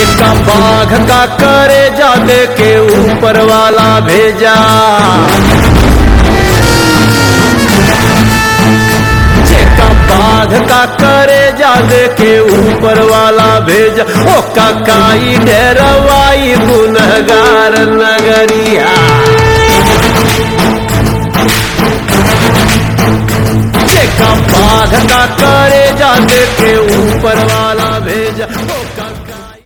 जेका बाघ का करे जादे के ऊपर वाला भेजा जेका बाघ का करे जादे के ऊपर वाला भेजा ओ काकाई डेरवाई गुनहगार नगरिया जेका बाघ का करे जादे के ऊपर वाला भेजा ओ